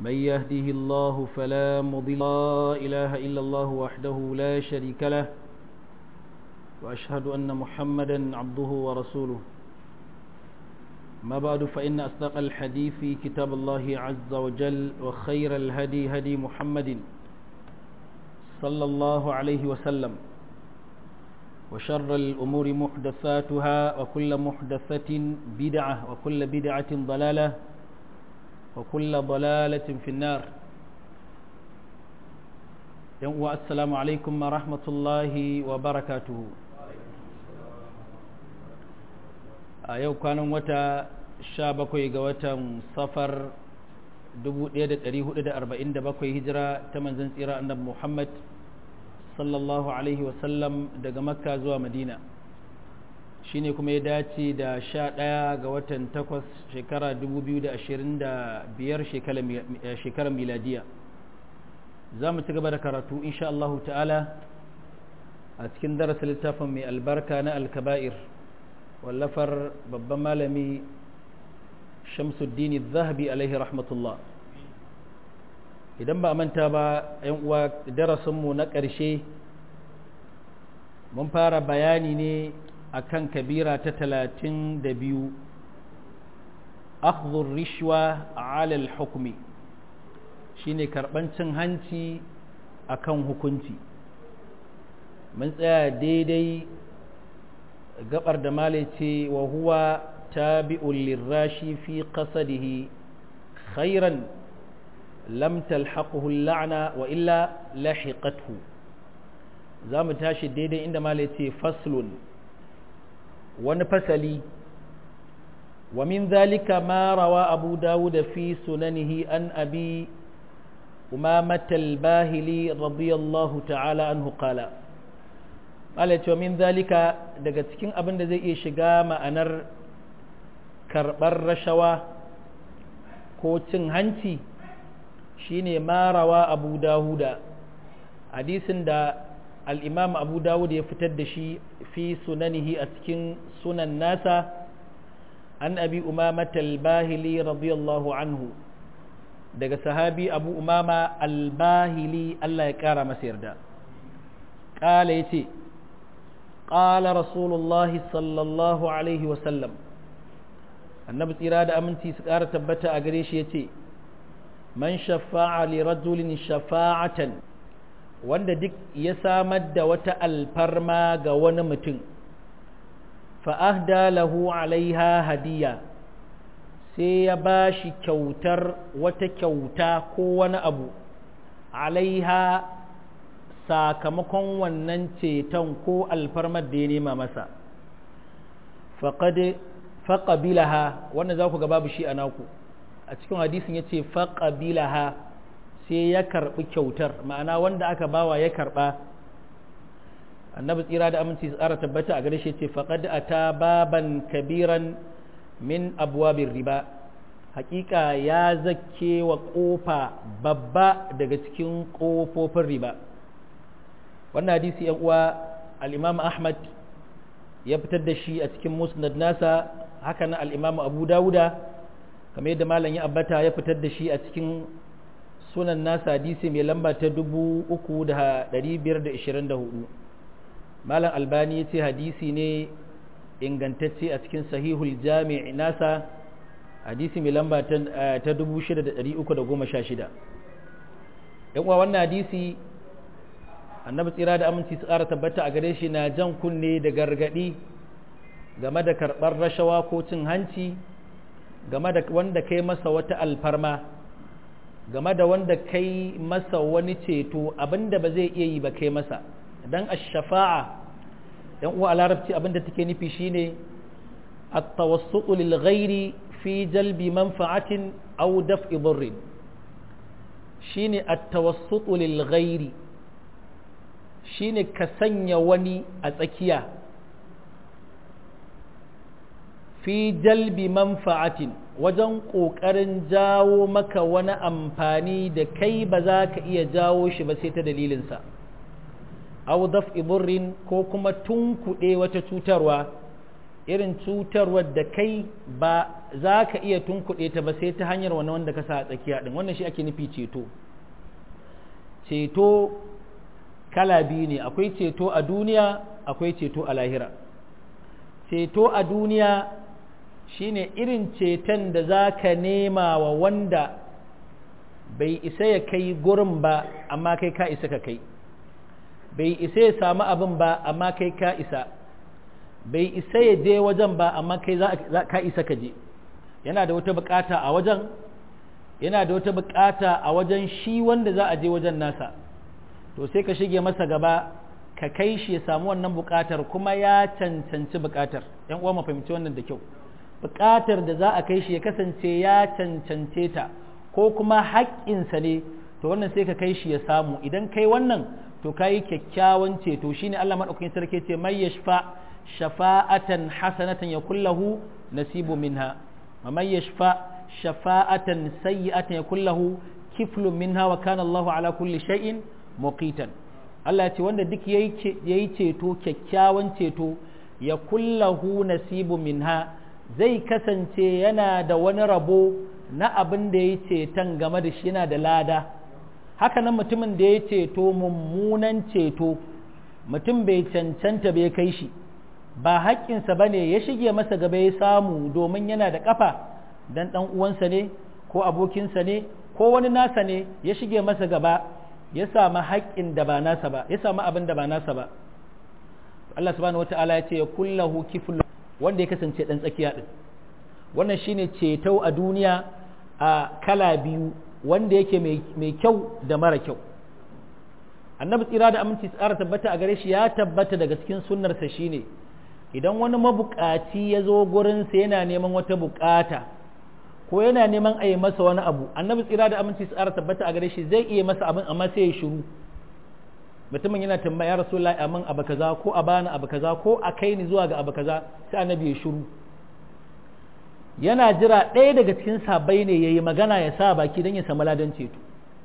من يهده الله فلا مضل لا إله إلا الله وحده لا شريك له وأشهد أن محمدا عبده ورسوله ما بعد فإن أصدق الحديث كتاب الله عز وجل وخير الهدي هدي محمد صلى الله عليه وسلم وشر الأمور محدثاتها وكل محدثة بدعة وكل بدعة ضلالة وكل ضلالة في النار السلام عليكم ورحمة الله وبركاته a yau kwanan wata sha bakwai ga watan safar 1447 hijira ta manzan tsira annabi Muhammad sallallahu alaihi wasallam daga makka zuwa madina shine kuma ya dace da sha ɗaya ga watan takwas shekara 2025 shekarar miladiya za mu ci gaba da karatu insha Allah ta'ala a cikin darasa littafin mai albarka na alkaba'ir wallafar babban malami shamsuddini zahabi alaihi rahmatullah idan ba manta ba yan uwa darasinmu na ƙarshe mun fara bayani ne akan kabira ta talatin da biyu akhdhur rishwa ala al-hukmi shine karban cin hanci akan hukunci mun tsaya daidai gabar da male ce wa huwa tabi'un lirashi fi qasadihi khairan lam talhaquhu al-la'na wa illa lahiqathu zamu tashi daidai inda male ce faslun wani fasali wa min dhalika ma rawa abu dawud fi sunanihi an abi umamah al-bahili radiyallahu ta'ala anhu qala Allah cewa min zalika daga cikin abin da zai iya shiga ma'anar karɓar rashawa ko cin hanci shine marawa abu dawuda hadisin da al'imam abu dawud ya fitar da shi fi sunanihi a cikin sunan nasa an abi umama talbahili radiyallahu anhu daga sahabi abu umama albahili Allah ya ƙara masa yarda ƙala ya ce قال رسول الله صلى الله عليه وسلم annabi tsira da aminci su ƙara tabbata a gare shi ya ce man shafa'a li rajulin shafa'atan wanda duk ya samar da wata alfarma ga wani mutum fa'ahda lahu alaiha hadiya sai ya ba shi kyautar wata kyauta ko wani abu alaiha sakamakon wannan ceton ko alfarmar da ya nema masa faƙabilaha wannan za ku ga babu shi a naku a cikin hadisin ya ce faƙabilaha sai ya karɓi kyautar ma'ana wanda aka bawa ya karɓa annabi tsira da aminci tsara tabbata a gare shi ce faƙad a ta baban kabiran min abuwabin riba hakika ya zake wa ƙofa babba daga cikin ƙofofin riba wannan hadisi yan uwa al-Imam Ahmad ya fitar da shi a cikin musnad nasa haka nan al-Imam Abu Dawuda kamar yadda malam ya abbata ya fitar da shi a cikin sunan nasa hadisi mai lamba ta 3524 malam Albani ya ce hadisi ne ingantacce a cikin sahihul jami' nasa hadisi mai lamba ta 6316 yan uwa wannan hadisi annabi tsira da aminci su ƙara tabbata a gare shi na jan kunne da gargaɗi game da karɓar rashawa ko cin hanci game da wanda kai masa wata alfarma game da wanda kai masa wani ceto abinda ba zai iya yi ba kai masa dan ash-shafa'a yan uwa a larabci abinda take nufi shine at-tawassutu lil ghairi fi jalbi manfa'atin aw daf'i dhurrin shine at-tawassutu lil ghairi shine ka sanya wani a tsakiya fi jalbi manfa'atin wajen ƙoƙarin jawo maka wani amfani da kai ba za ka iya jawo shi ba sai ta dalilinsa au daf'i burrin ko kuma tunkuɗe wata cutarwa irin cutarwar da kai ba za ka iya tunkuɗe ta ba sai ta hanyar wani wanda ka sa a tsakiya ɗin wannan shi ake nufi ceto ceto kala biyu ne akwai ceto a duniya akwai ceto a lahira ceto a duniya shine irin ceton da za ka nema wa wanda bai isa ya kai gurin ba amma kai ka isa ka kai bai isa ya samu abin ba amma kai ka isa bai isa ya je wajen ba amma kai za ka isa ka je yana da wata bukata a wajen yana da wata bukata a wajen shi wanda za a je wajen nasa to sai ka shige masa gaba ka kai shi ya samu wannan bukatar kuma ya cancanci bukatar yan uwa mu fahimci wannan da kyau bukatar da za a kai shi ya kasance ya cancance ta ko kuma haƙƙinsa ne to wannan sai ka kai shi ya samu idan kai wannan to ka yi kyakkyawan ceto shine Allah maɗaukakin sarki ce mai yashfa shafa'atan hasanatan ya kullahu nasibu minha wa mai yashfa shafa'atan sayyi'atan ya kullahu kiflun minha wa kana Allahu ala kulli shay'in muqitan Allah ya ce wanda duk yayi ceto kyakkyawan ceto ya kullahu nasibu minha zai kasance yana da wani rabo na abin da ya ceton game da shi yana da lada haka nan mutumin da ya ceto mummunan ceto mutum bai cancanta bai kai shi ba haƙƙinsa ba ne ya shige masa gaba ya samu domin yana da ƙafa dan ɗan uwansa ne ko abokinsa ne ko wani nasa ne ya shige masa gaba ya samu haƙƙin da ba nasa ba ya samu abin da ba nasa ba Allah subhanahu wata'ala ya ce ya kullahu kiflu wanda ya kasance ɗan tsakiya ɗin wannan shine ceto a duniya a kala biyu wanda yake mai kyau da mara kyau annabi tsira da aminci tsara tabbata a gare shi ya tabbata daga cikin sunnarsa shine idan wani mabukaci ya zo gurinsa yana neman wata bukata ko yana neman a yi masa wani abu annabi tsira da aminci tsara tabbata a gare shi zai iya masa abin amma sai ya shiru mutumin yana tambaya ya rasulullahi amin abu kaza ko a bani abu kaza ko a kai ni zuwa ga abu kaza sai annabi ya shiru yana jira ɗaya daga cikin sabai ne ya yi magana ya sa baki don ya samu ladan ceto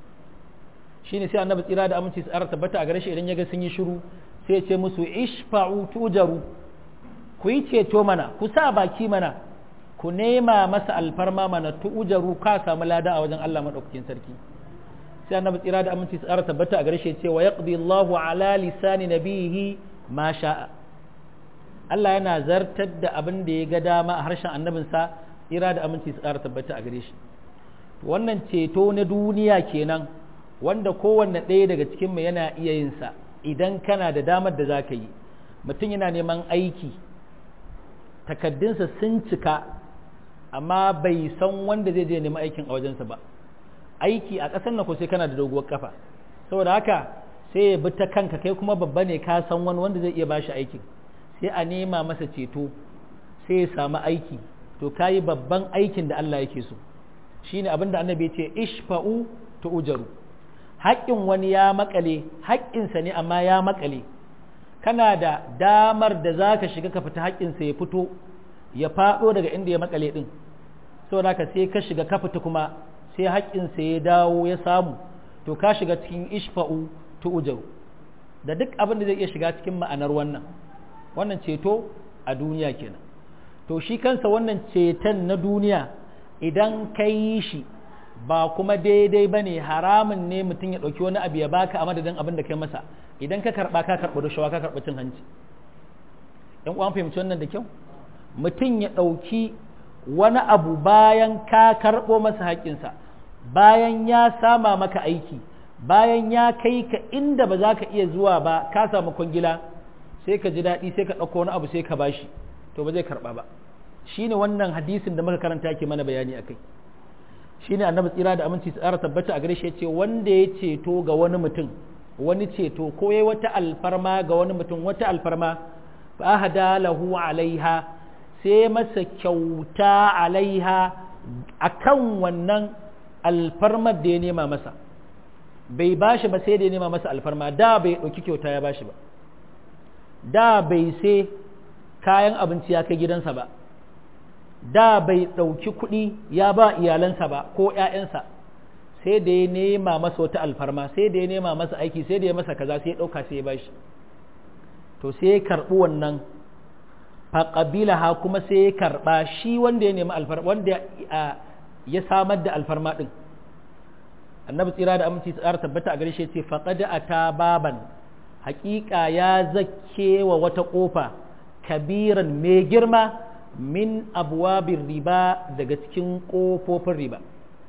shi ne sai annabi tsira da aminci tsara tabbata a gare shi idan ya ga sun yi shiru sai ya ce musu ishfa'u tujaru ku yi ceto mana ku sa baki mana ku nema masa alfarma mana tujaru ka samu lada a wajen Allah madaukakin sarki sai annabi tsira da aminci tsara tabbata a gare shi ya ce wa yaqdi Allahu ala lisani nabihi ma sha'a Allah yana zartar da abin da ya ga dama a harshen annabinsa ira da aminci su ƙara tabbata a gare shi wannan ceto na duniya kenan wanda kowanne ɗaya daga cikin mu yana iya yin sa idan kana da damar da za ka yi mutum yana neman aiki takaddunsa sun cika amma bai san wanda zai je neman aikin a wajensa ba aiki a ƙasar na ko sai kana da doguwar kafa saboda haka sai ya bi ta kanka kai kuma babba ne ka san wani wanda zai iya bashi aikin sai a nema masa ceto sai ya samu aiki to kayi babban aikin da Allah yake so shine abin da annabi ce ishfa'u ta ujaru haƙƙin wani ya makale haƙƙinsa ne amma ya makale kana da damar da za ka shiga ka fita haƙƙinsa ya fito ya faɗo daga inda ya makale ɗin saboda ka sai ka shiga ka fita kuma sai haƙƙinsa ya dawo ya samu to ka shiga cikin ishfa'u ta ujaru da duk abin da zai iya shiga cikin ma'anar wannan wannan ceto a duniya kenan to shi kansa wannan ceton na duniya idan ka yi shi ba kuma daidai ba ne haramun ne mutum ya ɗauki wani abu ya baka a madadin abin da kai masa idan ka karɓa ka karɓi rashawa ka karɓi cin hanci ‘yan uwan fahimci wannan da kyau mutum ya ɗauki wani abu bayan ka karɓo masa haƙƙinsa bayan ya sama maka aiki bayan ya kai ka inda ba za ka iya zuwa ba ka samu kwangila sai ka ji daɗi sai ka ɗauko wani abu sai ka bashi to ba zai karɓa ba shine wannan hadisin da muka karanta ke mana bayani a kai shine annabi tsira da aminci tsara tabbata a gare shi ce wanda ya ceto ga wani mutum wani ceto ko yayi wata alfarma ga wani mutum wata alfarma fa hada lahu alaiha sai masa kyauta alaiha akan wannan alfarmar da ya nema masa bai bashi ba sai da ya nema masa alfarma da bai ɗauki kyauta ya bashi ba da bai sai kayan abinci ya kai gidansa ba da bai ɗauki kuɗi ya ba iyalansa ba ko ‘ya'yansa sai da ya nema masa wata alfarma sai da ya nema masa aiki sai da ya masa kaza sai ya ɗauka sai ya bashi to sai ya karɓi wannan faqabilaha kuma sai ya karba shi wanda ya nemi alfarma wanda ya samar da alfarma din annabi tsira da aminci tsara tabbata a gare shi ce faqad ata baban haƙiƙa ya zakke wa wata ƙofa kabiran mai girma min abwabin riba daga cikin ƙofofin riba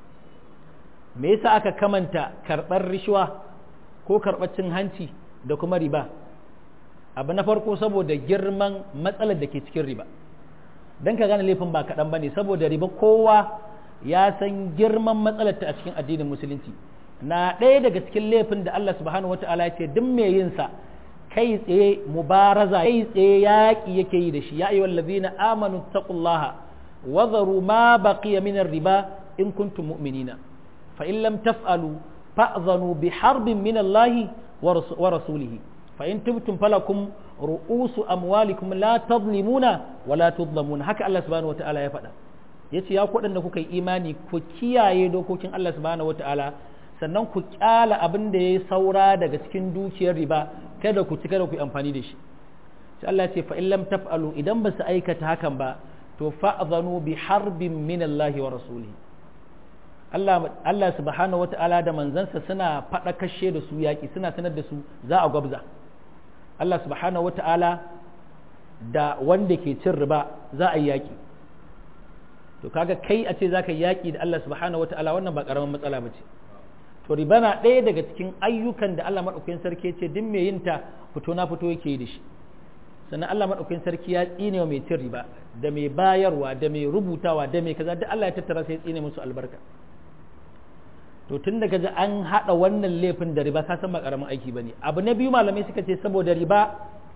me yasa aka kamanta karɓar rishuwa ko karɓar cin hanci da kuma riba abu na farko saboda girman matsalar da ke cikin riba don ka gane laifin ba kaɗan ba ne saboda riba kowa ya san girman matsalar ta a cikin addinin musulunci na ɗaya daga cikin laifin da Allah subhanahu wata'ala ya ce duk mai yin sa kai tsaye mubaraza kai tsaye yaƙi yake yi da shi ya ayyuhal ladina amanu taqullaha wa dharu ma baqiya min riba in kuntum mu'minina fa in lam taf'alu fa'dhanu bi harbin min Allah wa rasulihi fa in tubtum falakum ru'usu amwalikum la tadlimuna wa la tudlamuna haka Allah subhanahu wata'ala ya faɗa yace ya ku da kuka yi imani ku kiyaye dokokin Allah subhanahu wata'ala sannan ku kyala abin da ya saura daga cikin dukiyar riba kada ku ci kada ku yi amfani da shi sai Allah ya ce fa in lam taf'alu idan ba su aikata hakan ba to fa'zanu bi harbin min Allah wa rasulihi Allah Allah subhanahu wata'ala da manzansa suna fada kashe da su yaki suna sanar da su za a gwabza Allah subhanahu wata'ala da wanda ke cin riba za a yi yaki to kaga kai a ce zaka yi yaki da Allah subhanahu wata'ala wannan ba karamin matsala ba ce to riba na ɗaya daga cikin ayyukan da Allah maɗaukakin sarki ce duk mai yinta fito na fito yake yi da shi sannan Allah maɗaukakin sarki ya tsine wa mai cin riba da mai bayarwa da mai rubutawa da mai kaza duk Allah ya tattara sai ya tsine musu albarka to tun daga ji an haɗa wannan laifin da riba ka san ba ƙaramin aiki bane abu na biyu malamai suka ce saboda riba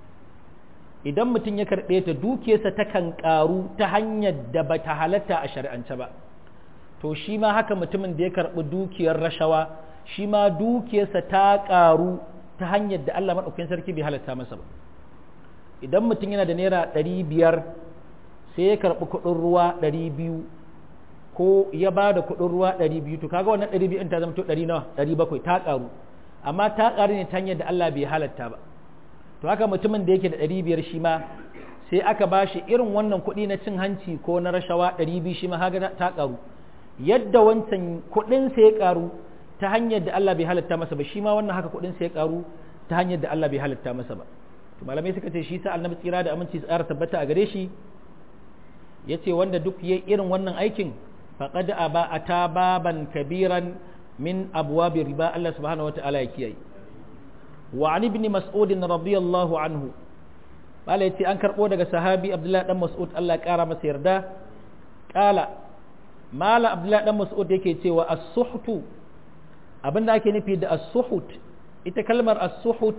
idan mutum ya karɓe ta dukiyarsa takan ƙaru ta hanyar da ba ta halatta a shari'ance ba to shi ma haka mutumin da ya karɓi dukiyar rashawa shi ma dukiyarsa ta ƙaru ta hanyar da Allah maɗaukakin sarki bai halatta masa ba idan mutum yana da naira ɗari biyar sai ya karɓi kuɗin ruwa ɗari biyu ko ya ba da kuɗin ruwa ɗari biyu to kaga wannan ɗari biyu ta zama to ɗari nawa ɗari bakwai ta ƙaru amma ta ƙaru ne ta hanyar da Allah bai halatta ba to haka mutumin da yake da ɗari biyar shi ma sai aka ba shi irin wannan kuɗi na cin hanci ko na rashawa ɗari biyu shi ma haka ta ƙaru yadda wancan kuɗin sai ya ƙaru ta hanyar da Allah bai halatta masa ba shi ma wannan haka kuɗin sai ya ƙaru ta hanyar da Allah bai halatta masa ba to malamai suka ce shi sa annabi tsira da aminci tsara tabbata a gare shi yace wanda duk yayi irin wannan aikin faqad aba ata baban kabiran min abwabi riba Allah subhanahu wataala ya kiyaye wa an ibn mas'ud radiyallahu anhu bala yace an karbo daga sahabi abdullahi dan mas'ud Allah ya kara masa yarda kala mala abdullahi dan mas'ud yake cewa as-suhtu abinda ake nufi da as-suhut ita kalmar as-suhut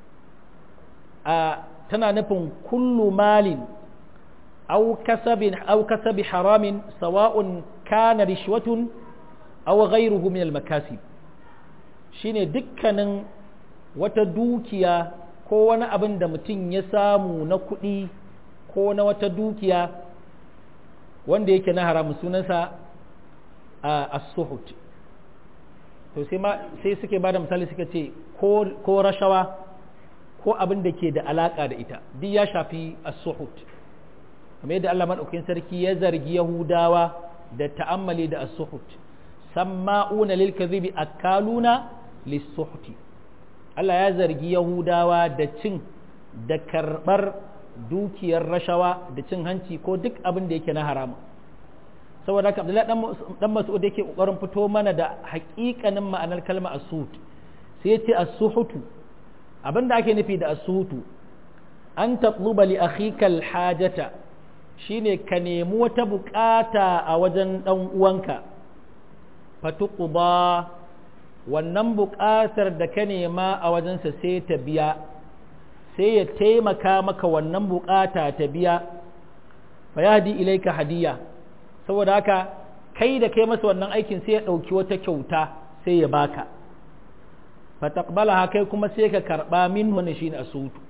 a tana nufin kullu malin aw kasabin aw kasabi haramin sawa'un kana rishwatun aw ghayruhu min al-makasib shine dukkanin wata dukiya ko wani abin da mutum ya samu na kuɗi ko na wata dukiya wanda yake na haramun sunansa a as-suhut to sai ma sai suke bada misali suka ce ko rashawa ko abin da ke da alaka da ita duk ya shafi as-suhut kamar yadda Allah madaukakin sarki ya zargi Yahudawa da ta'ammali da as-suhut samma'una lil kadhibi akaluna lis-suhti Allah ya zargi Yahudawa da cin da karbar dukiyar rashawa da cin hanci ko duk abin da yake na haramu saboda haka Abdullahi dan Mas'ud yake kokarin fito mana da haƙiƙanin ma'anar kalmar as-suhut sai ya ce as-suhutu abinda ake nufi da as-suhutu an tatluba li akhika al-hajata shine ka nemi wata bukata a wajen dan uwanka fatuqba wannan bukatar da ka nema a wajensa sai ta biya sai ya taimaka maka wannan bukata ta biya fa yahdi ilaika hadiya saboda haka kai da kai masa wannan aikin sai ya dauki wata kyauta sai ya baka fa taqbalaha kai kuma sai ka karba minhu ne shine asutu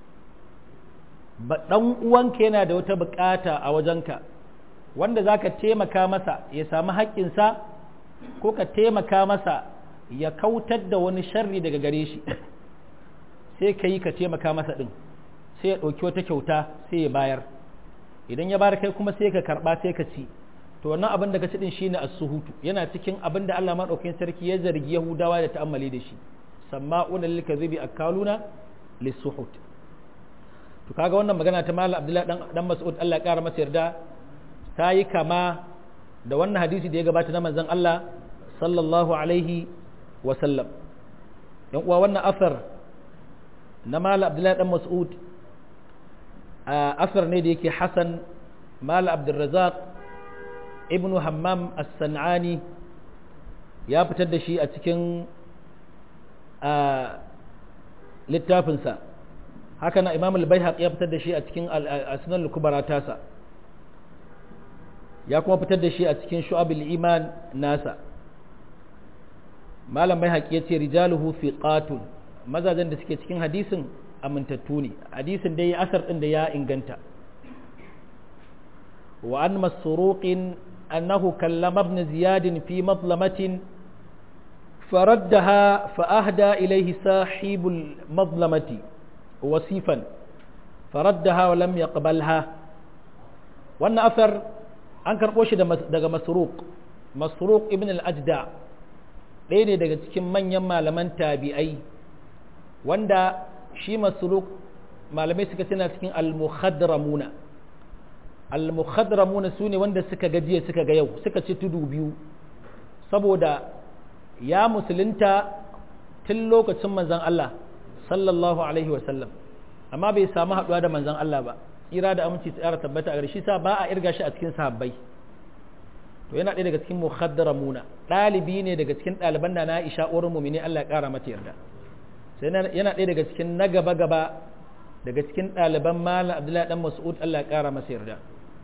ba dan uwanka yana da wata bukata a wajenka wanda zaka taimaka masa ya samu haƙƙinsa ko ka taimaka masa ya kautar da wani sharri daga gare shi sai ka yi ka taimaka masa ɗin sai ya ɗauki wata kyauta sai ya bayar idan ya bar kai kuma sai ka karba sai ka ci to wannan abin da ka ci din shine as-suhutu yana cikin abin da Allah madaukakin sarki ya zargi Yahudawa da ta'ammali da shi sama'una lil kadhibi akaluna lis-suhut to kaga wannan magana ta Malam Abdullahi dan dan Mas'ud Allah ya kara masa yarda ta yi kama da wannan hadisi da ya gabata na manzon Allah sallallahu alaihi wa sallam yan uwa wannan asar na Malam Abdullahi dan Mas'ud asar ne da yake Hassan Malam Abdulrazak ibn Hammam as-San'ani ya fitar da shi a cikin littafinsa haka na Imam al-Baihaqi ya fitar da shi a cikin al-Asnan al-Kubra tasa ya kuma fitar da shi a cikin Shu'abul Iman nasa Malam Baihaqi ya ce rijaluhu fiqatun mazajen da suke cikin hadisin amintattu ne hadisin dai asar din da ya inganta wa an masruqin annahu kallama ibn ziyad fi madlamatin faraddaha fa ahda ilayhi sahibul madlamati wasifan faraddaha wa lam yaqbalha wannan asar an karbo shi daga masruq masruq ibn al-ajda ɗaya ne daga cikin manyan malaman tabi'ai wanda shi masruk malamai suka tana cikin al-mukhadramuna al-mukhadramuna su ne wanda suka gajiya suka ga yau suka ci tudu biyu saboda ya musulunta tun lokacin manzan Allah sallallahu alaihi wasallam amma bai samu haɗuwa da manzan Allah ba tsira da aminci tsara tabbata a shi sa ba a irga shi a cikin sahabbai to yana ɗaya daga cikin mukhadramuna ɗalibi ne daga cikin ɗaliban da na Aisha uwar mu'mini Allah ya ƙara mata yarda sai yana ɗaya daga cikin na gaba-gaba daga cikin ɗaliban malam abdullahi ɗan mas'ud Allah ya ƙara masa yarda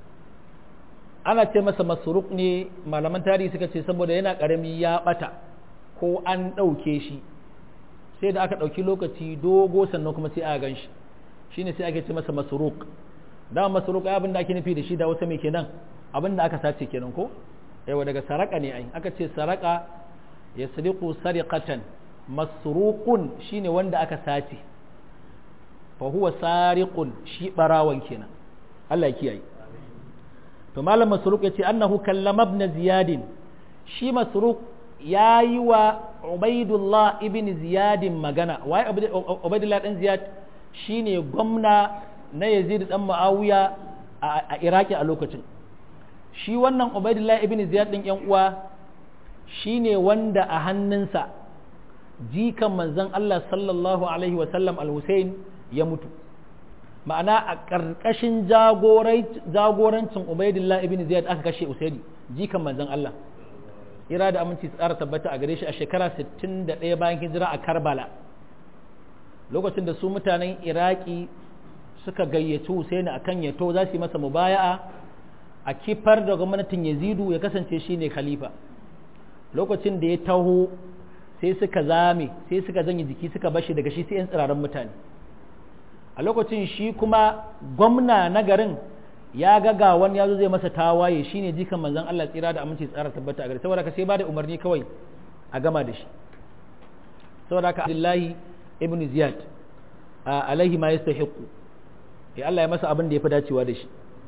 ana ce masa masruk ne malaman tarihi suka ce saboda yana ƙarami ya ɓata ko an ɗauke shi sai da aka ɗauki lokaci dogo sannan kuma sai a gan shi shine sai ake ce masa masruk da masruk abin da ake nufi da shi da wata mai kenan abin da aka sace kenan ko yawa daga saraka ne ai aka ce saraka ya sariqu sariqatan masruqun shine wanda aka sace fa huwa sariqun shi barawan kenan Allah ya kiyaye to malam masruq yace annahu kallama ibn ziyad shi masruq yayi wa ubaidullah ibn ziyad magana wai ubaidullah dan ziyad shine gwamna na yazid dan muawiya a iraki a lokacin shi wannan ubaidullah ibn ziyad din yan uwa shine wanda a hannunsa jikan manzon Allah sallallahu Alaihi wasallam al-Hussein ya mutu ma'ana a ƙarƙashin jagorancin Ubaidillah ibn Ziyad aka kashe Usaini jikan manzon Allah ira da aminci tsara tabbata a gare shi a shekara 61 bayan hijira a Karbala lokacin da su mutanen Iraki suka gayyaci Husaini akan yato za su yi masa mubaya'a a kifar da gwamnatin Yazidu ya kasance shine khalifa lokacin da ya taho sai suka zame sai suka janye jiki suka bashi daga shi sai 'yan tsiraran mutane a lokacin shi kuma gwamna na garin ya ga ga wani ya zo zai masa tawaye shine jikan manzon Allah tsira da aminci tsara tabbata a gari saboda ka sai ba da umarni kawai a gama da shi saboda ka Abdullahi ibn Ziyad alaihi ma yastahiqu ya Allah ya masa abin da ya fi dacewa da shi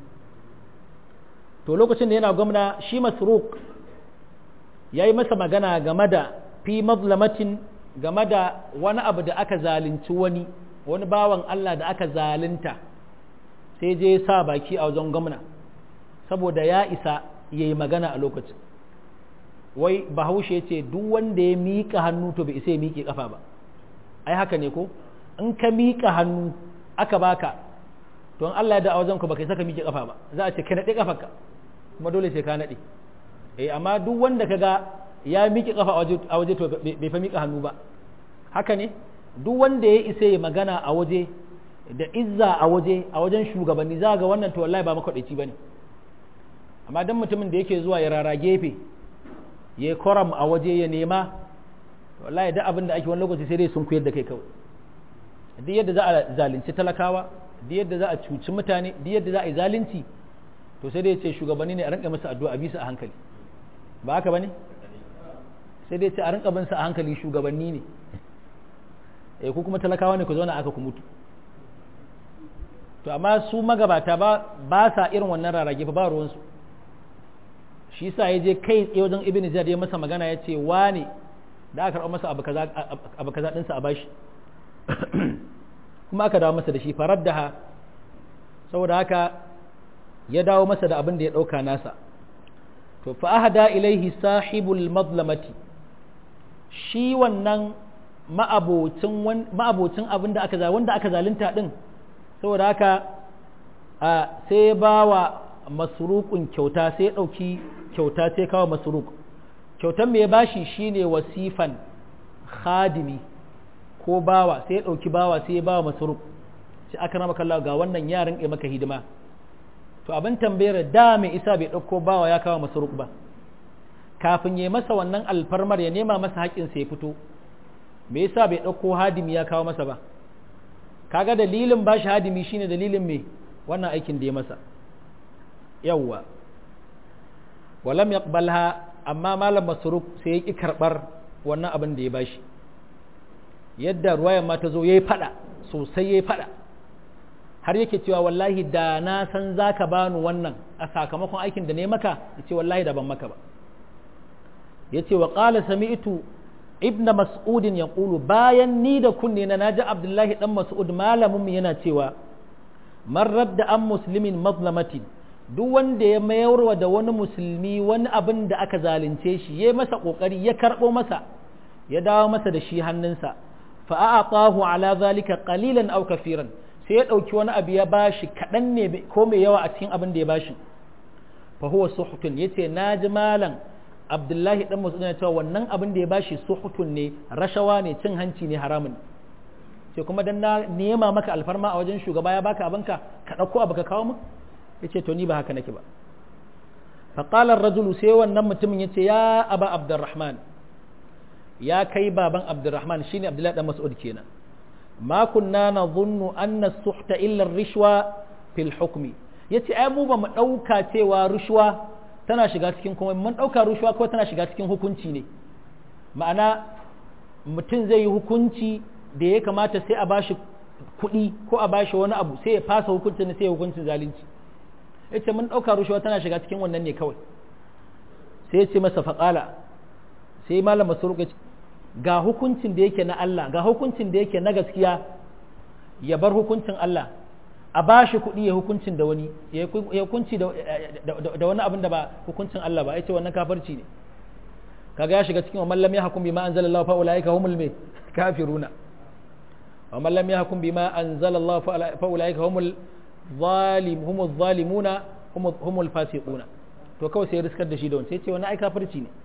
to lokacin da yana gwamna shi Masruq yayi masa magana game da fi mazlamatin game da wani abu da aka zalunci wani wani bawan Allah da aka zalunta sai je sa baki a wajen gwamna saboda ya isa ya yi magana a lokacin wai bahaushe ce duk wanda ya miƙa hannu to bai isa ya miƙe ƙafa ba ai haka ne ko in ka miƙa hannu aka baka to in Allah ya da a wajen ku baka saka miƙe ƙafa ba za a ce ka naɗe ƙafarka kuma dole sai ka naɗe eh amma duk wanda ka ga ya miƙe ƙafa a waje to bai fa miƙa hannu ba haka ne duk wanda ya isa ya magana a waje da izza a waje a wajen shugabanni za ga wannan to wallahi ba makwaɗaici ba ne amma dan mutumin da yake zuwa ya rara gefe ya koram a waje ya nema to wallahi da abin da ake wani lokaci sai dai sun kuyar da kai kawai duk yadda za a zalunci talakawa duk yadda za a cuci mutane duk yadda za a yi zalunci to sai dai ce shugabanni ne a rinka masa addu'a a bisa a hankali ba haka bane sai dai ce a rinka bin sa a hankali shugabanni ne eh ku kuma talakawa ne ku zauna aka ku mutu to amma su magabata ba ba sa irin wannan rarage ba ruwansu shi sa ya je kai tsaye wajen ibn ziyad ya masa magana ya ce wane da aka karɓar masa abu kaza ɗinsa a bashi kuma aka dawo masa da shi farar da ha saboda haka ya dawo masa da abin da ya ɗauka nasa to fa ahada ilaihi sahibul mazlamati shi wannan ma'abocin abin da aka wanda aka zalunta din saboda haka sai ya ba wa masurukun kyauta sai ya ɗauki kyauta sai kawo masuruk kyautan mai bashi shine wasifan khadimi ko bawa sai ya ɗauki bawa sai ya ba wa masuruk sai aka rama kallawa ga wannan yaran ya maka hidima to abin tambayar da mai isa bai ɗauko bawa ya kawo masuruk ba kafin ya masa wannan alfarmar ya nema masa haƙƙinsa ya fito me yasa bai ɗauko hadimi ya kawo masa ba kaga dalilin ba shi hadimi shine dalilin me wannan aikin da ya masa yawwa walam yaqbalha amma malam masruk sai ya ki karbar wannan abin da ya bashi yadda ruwayan ma ta zo yayi fada sosai yayi fada har yake cewa wallahi da na san zaka bani wannan a sakamakon aikin da ne maka yace wallahi da ban maka ba yace wa qala sami'tu ibn mas'udin ya ƙulu bayan ni da kunne na naji abdullahi dan mas'ud malamin yana cewa man radda an muslimin mazlamatin duk wanda ya mayarwa da wani musulmi wani abin da aka zalunce shi ya masa ƙoƙari ya karɓo masa ya dawo masa da shi hannunsa fa a'atahu ala zalika qalilan aw kafiran sai ya ɗauki wani abu ya bashi kaɗan ne ko mai yawa a cikin abin da ya bashi fa huwa suhutun yace naji malam abdullahi dan masu cewa wannan abin da ya bashi suhutun ne rashawa ne cin hanci ne haramun sai kuma dan na nema maka alfarma a wajen shugaba ya baka abinka ka dauko abu ka kawo mu yace to ni ba haka nake ba fa qala ar-rajulu sai wannan mutumin yace ya aba abdurrahman ya kai baban abdurrahman shine abdullahi dan mas'ud kenan ma kunna nadhunnu anna as-suhta illa ar-rishwa fil hukmi yace ai mu ba mu dauka cewa rushwa tana shiga cikin kuma mun ɗauka rushuwa ko tana shiga cikin hukunci ne ma'ana mutum zai yi hukunci da ya kamata sai a bashi kuɗi ko a bashi wani abu sai ya fasa hukuncin sai ya hukuncin zalunci ya ce mun ɗauka rushuwa tana shiga cikin wannan ne kawai sai ya ce masa faƙala sai malam masuruk ya ce ga hukuncin da yake na Allah ga hukuncin da yake na gaskiya ya bar hukuncin Allah a ba shi kuɗi ya hukuncin da wani ya hukunci da wani abin da ba hukuncin Allah ba ya ce wannan kafarci ne kaga ya shiga cikin wa mallam ya hukum bima anzalallahu fa ulaika humul me kafiruna wa mallam ya hukum bima anzalallahu fa ulaika humul zalim humul zalimuna humul fasiquna to kawai sai riskar da shi da wani sai ce wannan ai kafirci ne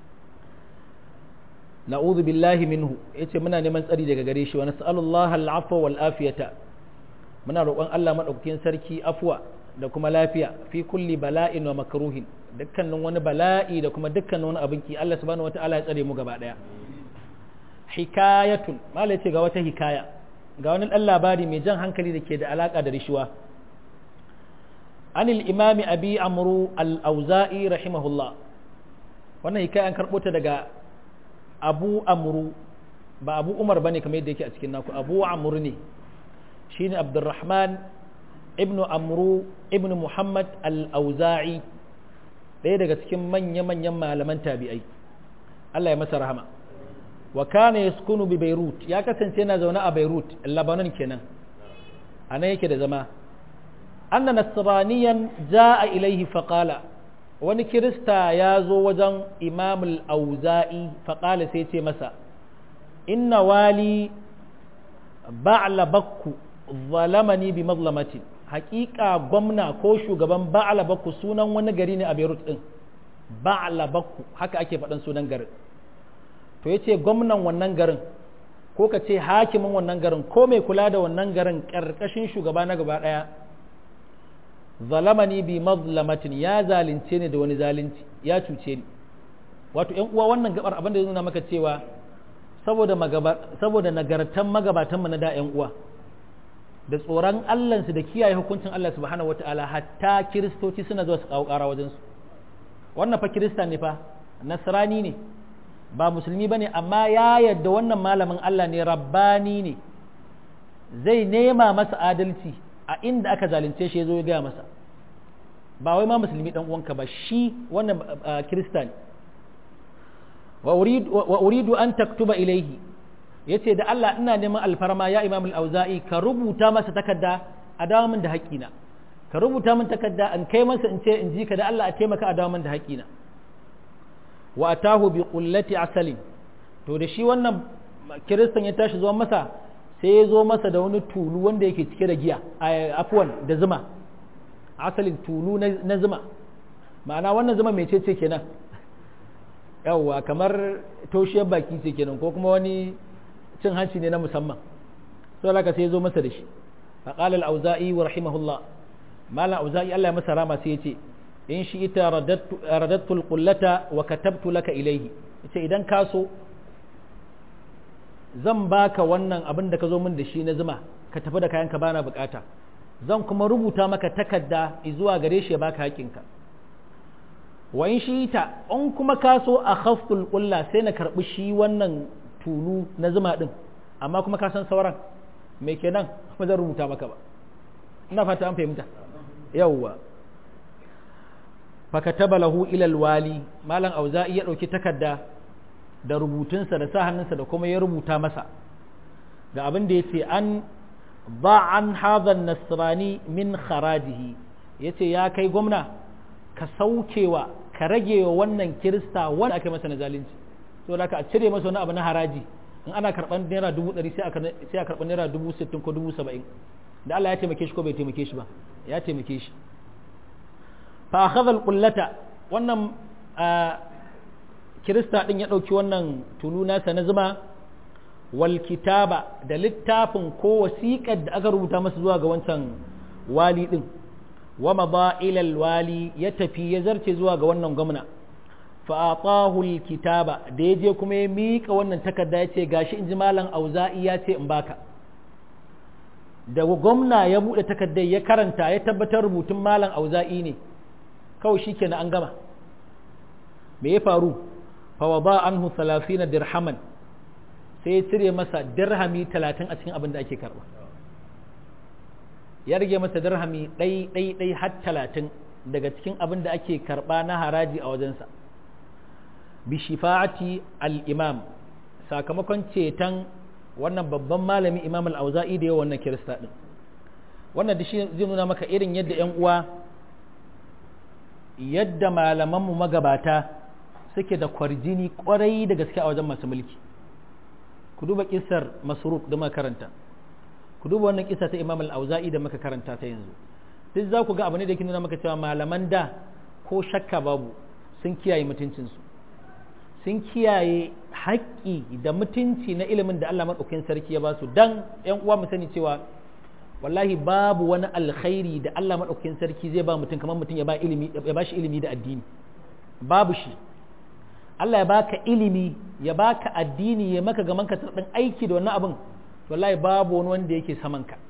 na'udhu billahi minhu yace muna neman tsari daga gare shi wa nas'alullaha al-afwa wal afiyata muna roƙon Allah maɗaukakin sarki afuwa da kuma lafiya fi kulli bala'in wa makruhin dukkanin wani bala'i da kuma dukkanin wani abin ki Allah subhanahu wata'ala ya tsare mu gaba ɗaya hikayatun malai ce ga wata hikaya ga wani ɗan labari mai jan hankali da ke da alaƙa da rishuwa anil imami abi amru al-auza'i rahimahullah wannan hikaya an karɓo ta daga abu amru ba abu umar bane kamar yadda yake a cikin naku abu amru ne shine abdurrahman ibn amru ibn muhammad al-auza'i ɗaya daga cikin manya-manyan malaman tabi'ai Allah ya masa rahama wa kana yaskunu bi beirut ya kasance yana zaune a beirut lebanon kenan a nan yake da zama anna nasraniyan ja'a ilaihi faqala wani kirista ya zo wajen imam al-auza'i faqala sai ce masa inna wali ba'la bakku zalamani bi mazlamatin hakika gwamna ko shugaban ba'ala bakku sunan wani gari ne a Beirut din ba'ala bakku haka ake faɗan sunan garin to yace gwamnan wannan garin ko ka ce hakimin wannan garin ko mai kula da wannan garin ƙarƙashin shugaba na gaba ɗaya zalamani bi mazlamatin ya zalunce ni da wani zalunci ya cuce ni wato ƴan uwa wannan gabar abin da ya nuna maka cewa saboda saboda nagartan magabatanmu na da ƴan uwa da tsoron Allahnsu da kiyaye hukuncin Allah subhanahu wata'ala hatta kiristoci suna zuwa su kawo ƙara wajensu wannan fa kirista ne fa nasrani ne ba musulmi bane amma ya yadda wannan malamin Allah ne rabbani ne zai nema masa adalci a inda aka zalunce shi ya zo ya gaya masa ba wai ma musulmi dan uwanka ba shi wannan kirista ne wa uridu an taktuba ilaihi yace da Allah ina neman alfarma ya Imam al-Auza'i ka rubuta masa takarda a dawo min da haƙina ka rubuta min takarda an kai masa in ce in ji ka da Allah a taimaka a dawo min da haƙina wa atahu bi qullati asalin to da shi wannan kiristan ya tashi zuwa masa sai ya zo masa da wani tulu wanda yake cike da giya afwan da zuma asalin tulu na zuma ma'ana wannan zuma mai ce kenan yawwa kamar toshiyar baki ce kenan ko kuma wani cin hanci ne na musamman sai laka sai ya zo masa da shi faqala al-auza'i wa rahimahullah malam auza'i Allah ya masa rama sai ya ce in shi ita radattu al-qullata wa katabtu laka ilayhi yace idan ka so zan baka wannan abin da ka zo min da shi na zuma ka tafi da kayanka bana bukata zan kuma rubuta maka takarda zuwa gare shi ya baka haƙinka wa in shi ta in kuma ka so a khaftul qulla sai na karbi shi wannan tulu na zuma din amma kuma ka san sauran me kenan ba zan rubuta maka ba ina fata an fahimta yawwa fakataba lahu ila alwali malam auza'i ya dauki takarda da rubutunsa da sa hannunsa da kuma ya rubuta masa ga abin da yace an ba an hadha nasrani min kharajihi yace ya kai gwamna ka saukewa ka rage wa wannan kirista wanda aka masa na zalunci to da ka cire masa wani abu na haraji in ana karban naira dubu ɗari sai a karɓi naira dubu sittin ko dubu saba'in da Allah ya taimake shi ko bai taimake shi ba ya taimake shi fa akhadha alqullata wannan kirista din ya ɗauki wannan tulu nasa na zuma wal kitaba da littafin ko wasiƙar da aka rubuta masa zuwa ga wancan wali din wa mada ila wali ya tafi ya zarce zuwa ga wannan gwamna fa atahu kitaba da ya je kuma ya mika wannan takarda ya ce gashi in ji malam auza'i ya ce in baka da gwamna ya buɗe takardar ya karanta ya tabbatar rubutun malam auza'i ne kawai shikenan an gama me ya faru fa wada anhu 30 dirhaman sai ya cire masa dirhami 30 a cikin abin da ake karba ya rage masa dirhami ɗai ɗai ɗai har 30 daga cikin abin da ake karba na haraji a wajensa bi shifa'ati al-imam sakamakon ceton wannan babban malami imam al-auza'i da yawa wannan kirista din wannan da shi zai nuna maka irin yadda yan uwa yadda malamanmu magabata suke da kwarjini kwarai da gaske a wajen masu mulki ku duba kisar masruk da makaranta ku duba wannan kisa ta imam al-auza'i da muka karanta ta yanzu duk za ku ga abu ne da yake nuna maka cewa malaman da ko shakka babu sun kiyaye mutuncinsu sun kiyaye haƙƙi da mutunci na ilimin da Allah maɗaukin sarki ya ba su dan ‘yan uwa mu sani cewa wallahi babu wani alkhairi da Allah maɗaukin sarki zai ba mutum kamar mutum ya ba ilimi ya ba shi ilimi da addini babu shi Allah ya baka ilimi ya baka addini ya maka gaman ka ɗan aiki da wannan abin wallahi babu wani wanda yake saman ka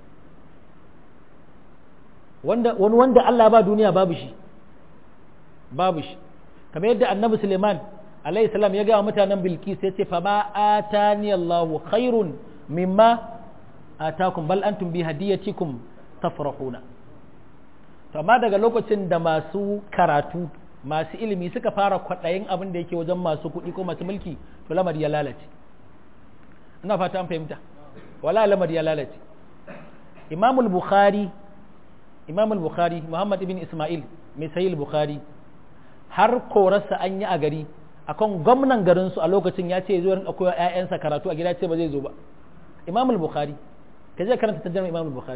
wanda wani wanda Allah ba duniya babu shi babu shi kamar yadda annabi Suleiman alayhi salam ya ga mutanen bilkis ya ce fa ma atani Allahu khairun mimma atakum bal antum bi hadiyatikum tafrahuna to amma daga lokacin da masu karatu masu ilimi suka fara kwaɗayin abin da yake wajen masu kuɗi ko masu mulki to lamari ya lalace ina fata an fahimta wala lamari ya lalace imamul bukhari imamul bukhari muhammad ibn isma'il mai sahih bukhari har korarsa an yi a gari akan gwamnan garinsu a lokacin ya ce zuwa rinka koya ƴaƴansa karatu a gida ce ba zai zo ba imam al-bukhari ka je karanta tarjuma imam al-bukhari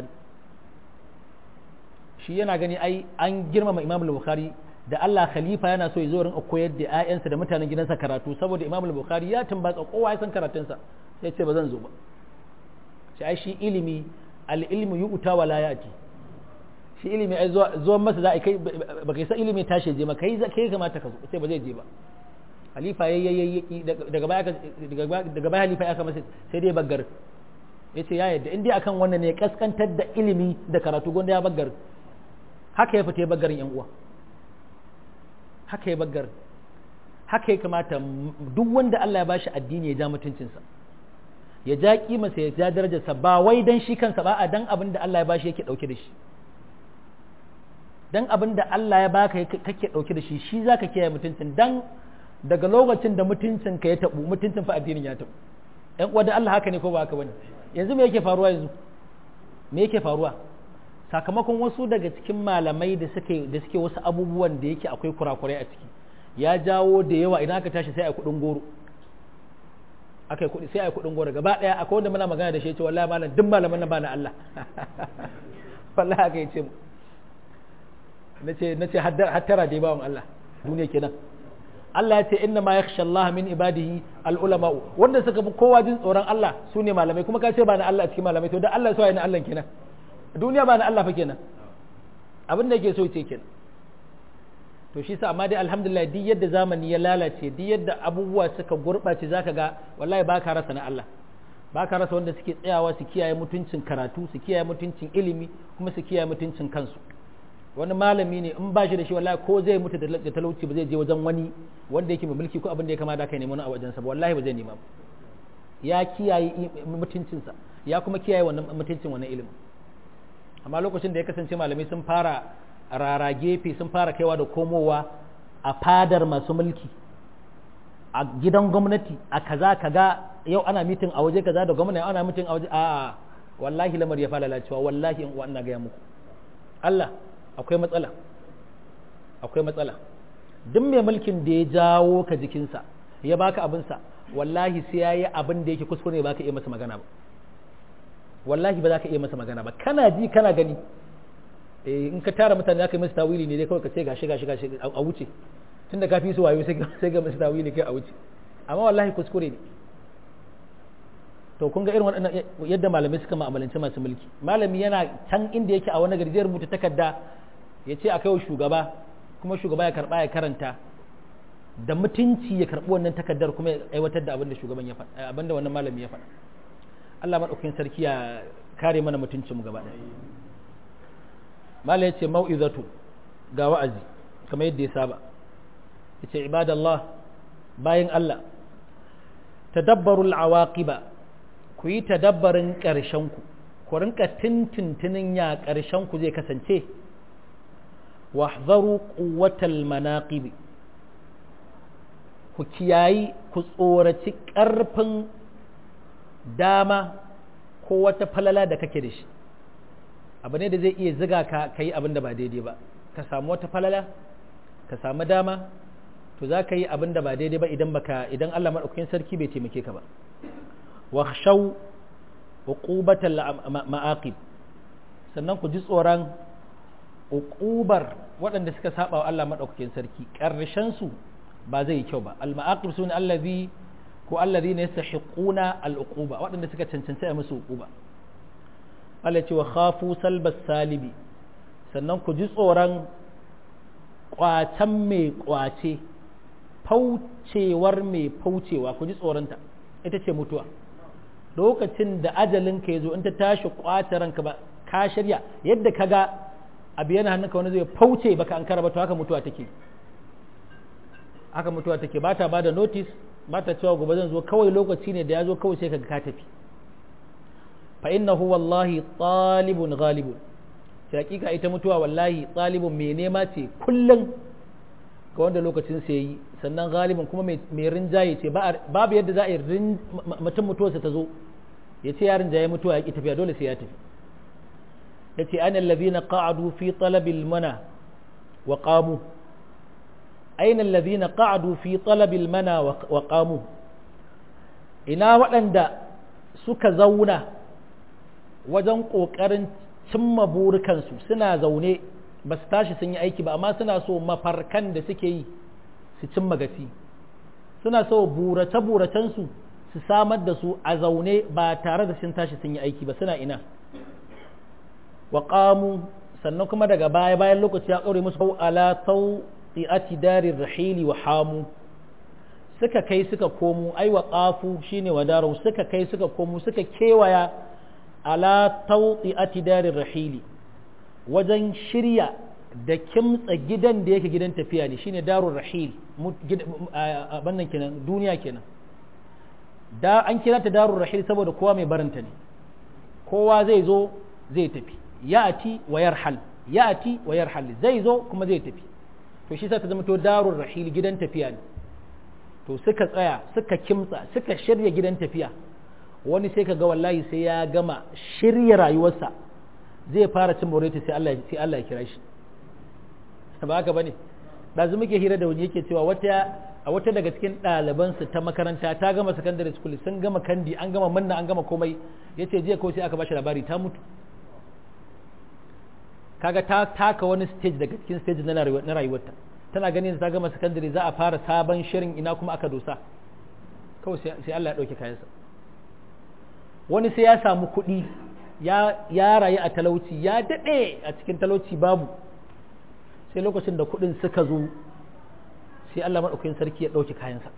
shi yana gani ai an girmama imam al-bukhari da Allah khalifa yana so ya zo rinka koyar da ƴaƴansa da mutanen gidansa karatu saboda imam al-bukhari ya tumbatsa kowa ya san karatunsa sai ce ba zan zo ba shi ai shi ilimi al-ilmu yu'ta wa la ya'ti shi ilimi ai zuwa masa za a kai ba kai san ilimi tashi je ma kai kai kamata ka zo sai ba zai je ba halifa ya yi daga baya daga baya halifa ya kama sai dai baggar ya ce ya yadda in dai akan wannan ne kaskantar da ilimi da karatu gonda ya baggar haka ya fita ya baggarin yan uwa haka ya baggar haka ya kamata duk wanda Allah ya bashi addini ya ja mutuncinsa ya ja kimarsa ya ja darajarsa ba wai dan shi kansa ba a dan abin da Allah ya bashi yake dauke da shi dan abin da Allah ya baka kake dauke da shi shi zaka kiyaye mutuncin dan daga lokacin da mutuncin ka ya tabu mutuncin fa addinin ya tabu ɗan uwa da Allah haka ne ko ba haka bane yanzu me yake faruwa yanzu me yake faruwa sakamakon wasu daga cikin malamai da suke da suke wasu abubuwan da yake akwai kurakurai a ciki ya jawo da yawa idan aka tashi sai a kudin goro aka yi kudi sai a kudin goro gaba daya akwai wanda muna magana da shi ce wallahi malam duk malaman nan ba na Allah wallahi aka yi ce mu nace nace hattara dai bawon Allah duniya kenan Allah ya ce inna ma yakhsha Allah min ibadihi al ulama wanda suka fi kowa jin tsoron Allah su ne malamai kuma ka ce ba na Allah a cikin malamai to da Allah so ya na Allah kenan duniya ba na Allah fa kenan abin da yake so ce kenan to shi sa amma dai alhamdulillah duk yadda zamani ya lalace duk yadda abubuwa suka gurɓace zaka ga wallahi ba ka rasa na Allah ba ka rasa wanda suke tsayawa su kiyaye mutuncin karatu su kiyaye mutuncin ilimi kuma su kiyaye mutuncin kansu wani malami ne in ba shi da shi wallahi ko zai mutu da talauci ba zai je wajen wani wanda yake mai mulki ko abin da ya kamata kai nemi a wajensa ba wallahi ba zai nema ba ya kiyaye mutuncinsa ya kuma kiyaye wannan mutuncin wannan ilimin amma lokacin da ya kasance malamai sun fara rara gefe sun fara kaiwa da komowa a fadar masu mulki a gidan gwamnati a kaza kaga yau ana mitin a waje kaza da gwamnati ana mitin a waje a wallahi lamar ya fara lalacewa wallahi in ina gaya muku Allah akwai matsala akwai matsala duk mai mulkin da ya jawo ka jikinsa ya baka abinsa wallahi sai ya yi abin da yake kuskure ba ka iya masa magana ba wallahi ba za ka iya masa magana ba kana ji kana gani in ka tara mutane aka yi masa tawili ne dai kawai ka ce gashi gashi gashi a wuce tun da ka fi su wayo sai ga masa tawili kai a wuce amma wallahi kuskure ne to kun ga irin waɗannan yadda malamai suka ma'amalanci masu mulki malami yana can inda yake a wani gari zai rubuta takarda ya ce a kaiwa shugaba kuma shugaba ya karba ya karanta da mutunci ya karbi wannan takardar kuma ya aiwatar da abin da shugaban ya faɗa abin da wannan malami ya faɗa Allah madaukakin sarki ya kare mana mutuncin mu gaba ɗaya mala ya ce mau'izatu ga wa'azi kamar yadda ya saba ya ce ibadallah bayan Allah tadabbarul awaqiba ku yi tadabbarin ƙarshenku ku rinka tintintinin ya ƙarshenku zai kasance wahzaru quwwatal manaqib ku kiyayi ku tsoraci ƙarfin dama ko wata falala da kake da shi abu ne da zai iya ziga ka ka yi abin da ba daidai ba ka samu wata falala ka samu dama to za ka yi abin da ba daidai ba idan baka idan Allah maɗaukakin sarki bai taimake ka ba wa shaw uqubatal ma'aqib sannan ku ji tsoron uqubar waɗanda suka saba wa Allah maɗaukakin sarki ƙarshen su ba zai yi kyau ba al ma'aqib sune allazi ko allazi ne yastahiquna al uquba waɗanda suka cancanci a musu uquba Allah ce wa khafu salbas salibi sannan ku ji tsoron kwacen mai kwace faucewar mai faucewa ku ji tsoronta ita ce mutuwa lokacin da ajalinka ya zo in ta tashi kwace ranka ba ka shirya yadda ka ga abu yana hannunka wani zai fauce baka an kara ba to haka mutuwa take haka mutuwa take ba ta ba da notice ba ta cewa gobe zan zo kawai lokaci ne da ya zo kawai sai ka ka tafi fa innahu wallahi talibun ghalibun sai hakika ita mutuwa wallahi talibun mai nema ce kullum ga wanda lokacin sai yi sannan galibin kuma mai rinjaye ce babu yadda za a yi mutum mutuwarsa ta zo ya ce ya rinjaye mutuwa ya ki tafiya dole sai ya tafi ya ce an allazina qa'adu fi talabil mana wa qamu aina allazina qa'adu fi talabil mana wa qamu ina waɗanda suka zauna wajen ƙoƙarin cimma burikansu suna zaune ba su tashi sun yi aiki ba amma suna so mafarkan da suke yi su cimma gaci suna so burace-buracensu su samar da su a zaune ba tare da sun tashi sun yi aiki ba suna ina wa sannan kuma daga baya bayan lokaci ya ƙaure musu ala tau'ati darir rahili wa hamu suka kai suka komo ai wa qafu shine wadaru suka kai suka komo suka kewaya ala tauti atidarin rahili wajen shirya da kimtsa gidan da yake gidan tafiya ne shine darun rahil abannan kenan duniya kenan da an kira ta darur rahil saboda kowa mai barinta ne kowa zai zo zai tafi ya'ati wa yarhal ya'ati wa yarhal zai zo kuma zai tafi to shi sa ta zama to darur rahil gidan tafiya ne to suka tsaya suka kimtsa suka shirya gidan tafiya wani sai ka ga wallahi sai ya gama shirya rayuwarsa zai fara cin moreta sai Allah sai Allah ya kira shi ba haka bane dazu muke hira da wani yake cewa wata a wata daga cikin ɗalibansu ta makaranta ta gama secondary school sun gama kandi an gama manna an gama komai yace jiya kawai sai aka bashi labari ta mutu kaga ta taka wani stage daga cikin stage na rayuwarta tana ganin ta gama secondary za a fara sabon shirin ina kuma aka dosa kawai sai Allah ya ɗauke kayansa wani sai ya samu kuɗi ya rayu a talauci ya daɗe a cikin talauci babu sai lokacin da kuɗin suka zo sai Allah maɗaukakin sarki ya ɗauke kayansa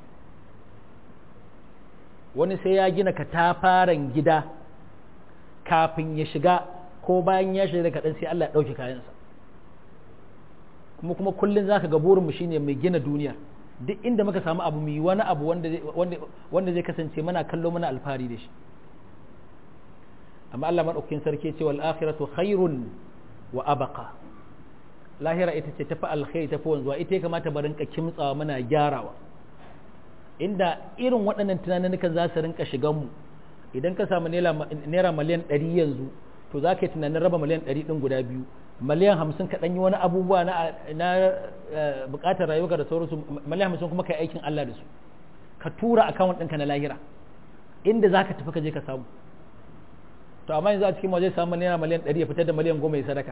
wani sai ya gina katafaren gida kafin ya shiga ko bayan ya shiga kaɗan sai Allah ya ɗauke kayansa kuma kuma kullum za ka ga burinmu shine mai gina duniya duk inda muka samu abu mai wani abu wanda zai kasance mana kallo mana alfahari da shi amma Allah maɗaukakin sarki ce wal akhiratu khairun wa abqa lahira ita ce tafi alkhairi tafi wanzuwa ita ya kamata ba rinka kimtsawa muna gyarawa inda irin waɗannan tunanin za su rinka shigan mu idan ka samu naira miliyan ɗari yanzu to za ka yi tunanin raba miliyan ɗari ɗin guda biyu miliyan hamsin ka ɗan yi wani abubuwa na buƙatar rayuwa da sauransu miliyan hamsin kuma ka yi aikin Allah da su ka tura akawun ɗinka na lahira inda za ka tafi ka je ka samu to amma yanzu a cikin waje samu naira miliyan ɗari ya fitar da miliyan goma ya sadaka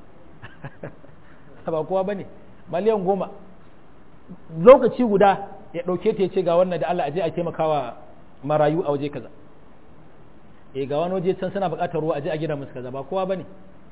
ba kowa ba ne miliyan goma lokaci guda ya ɗauke ta ya ce ga wannan da Allah a je a taimakawa marayu a waje kaza e ga wani waje can suna buƙatar ruwa a je a gina musu kaza ba kowa ba ne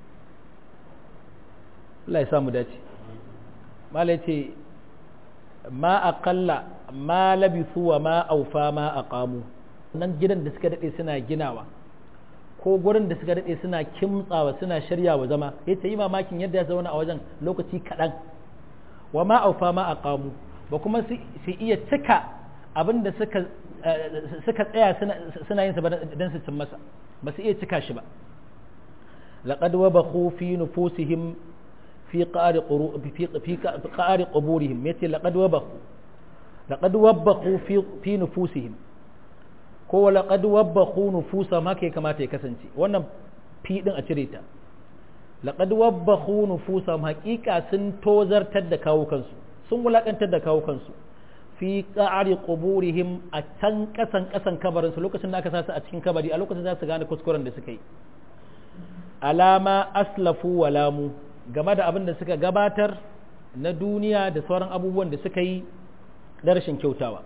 Allah ya samu dace mala ce ma aqalla ma labisu wa ma aufa ma aqamu nan gidan da suka dade suna ginawa ko gurin da suka daɗe suna kimtsawa suna shiryawa zama ya ta yi mamakin yadda ya zauna a wajen lokaci kaɗan wa ma aufa ma a ƙamu ba kuma su iya cika abin da suka tsaya suna yin sa don su cin masa ba su iya cika shi ba laqad wabakhu fi nufusihim fi qari fi qari quburihim yace laqad wabakhu laqad wabakhu fi nufusihim ko laqad wabbahu nufusa ma ke kamata ya kasance wannan fi din a cire ta laqad wabbahu nufusa haqiqa sun tozartar da kawo kansu sun wulakantar da kawo kansu fi qa'ri quburihim a can kasan kasan kabarin su lokacin da aka sa su a cikin kabari a lokacin za su gane kuskuren da suka yi alama aslafu walamu game da abin da suka gabatar na duniya da sauran abubuwan da suka yi da rashin kyautawa